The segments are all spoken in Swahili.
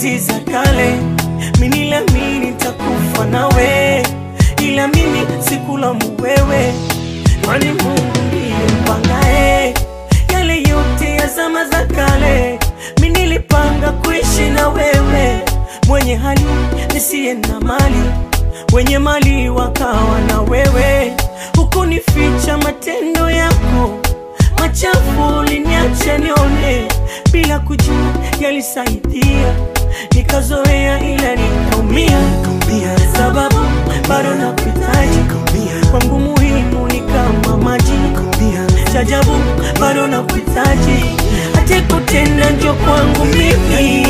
enzi za kale, mimi niliamini nitakufa nawe, ila mimi sikulamu wewe, kwani Mungu ndiye mpangae yale yote ya zama za kale. Mimi nilipanga kuishi na wewe, mwenye hali nisiye na mali, wenye mali wakawa na wewe, hukunificha matendo yako machafu uliniacha nione bila kujua yalisaidia, nikazoea ila nikaumia, sababu bado nakuhitaji kwangu, muhimu ni kama maji chajabu, bado nakuhitaji hata kutenda njo kwangu mimi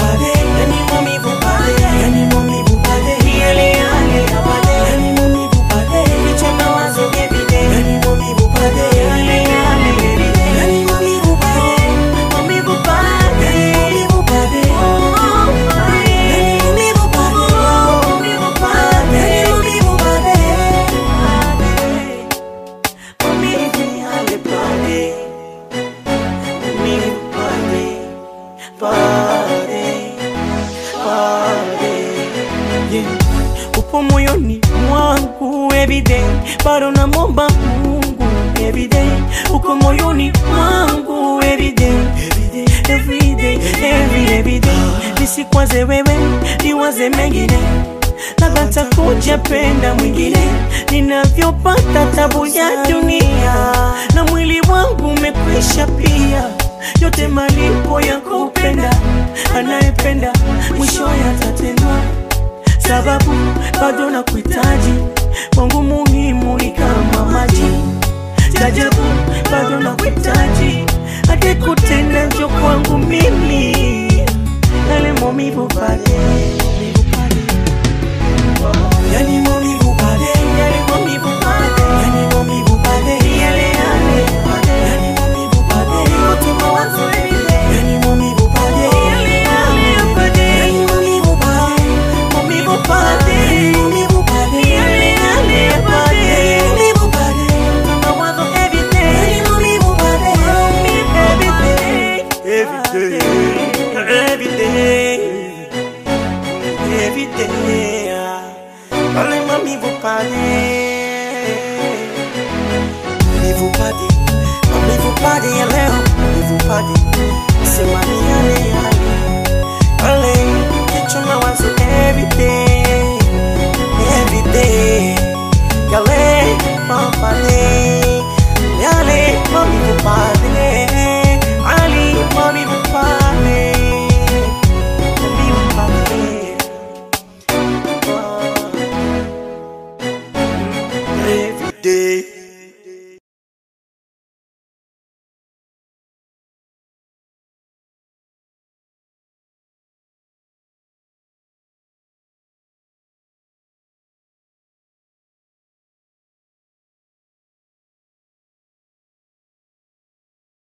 yale yale ya baadaye, kichwa mawazo everyday yale yale everyday maumivu pale maumivu pale maumivu pale maumivu yale pale maumivu pale pale pale yeah. upo moyoni mwangu everyday, bado namwomba Mungu everyday, uko moyoni mwangu everyday, everyday, every everyday, nisikwaze wewe, niwaze mengine labda takuja penda mwingine, ninavyopata tabu ya dunia na mwili wangu umekwisha pia, yote malipo ya kupenda, anayependa mwisho yatatendwa sababu bado nakuhitaji, kwangu muhimu ni kama maji tajabu, bado nakuhitaji, hadi kutenda njo kwangu mimi yale maumivu pale Yani maumivu pale, yale maumivu pale yani maumivu pale, yale yale pale yani maumivu pale, yote mawazo everyday yani maumivu pale, yale yale pale yani maumivu pale, maumivu pale maumivu pale, yale yale pale maumivu pale, mawazo everyday yani maumivu pale. Every day, every day, every day. Pale maumivu pale, Maumivu pale, maumivu pale ya leo, maumivu pale, sema ni yale yale. Pale kichwa mawazo every day, every day. Yale mapale, yale maumivu pale, ali maumivu pale, maumivu pale. Every day.